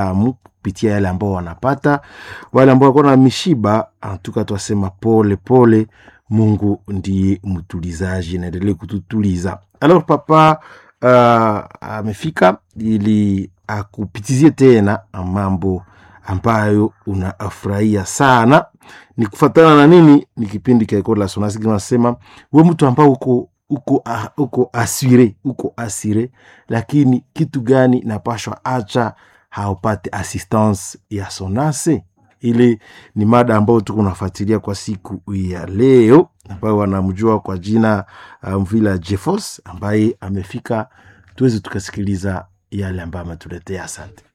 amu kupitia yale ambao wanapata. Wale ambao wako na mishiba, antuka twasema pole pole. Mungu ndiye mtulizaji, naendelee kututuliza. Alors papa uh, amefika ili akupitizie tena mambo ambayo unafurahia sana ni kufatana na nini? Ni kipindi cha Ecole la Sonance kinasema we mtu ambao uko uko uh, uko asire uko asire, lakini kitu gani napashwa acha haupate assistance ya Sonase? Ile ni mada ambayo tuko nafuatilia kwa siku ya leo, ambayo wanamjua kwa jina Mvila um, Jefos ambaye amefika, tuweze tukasikiliza yale ambayo ametuletea. Asante.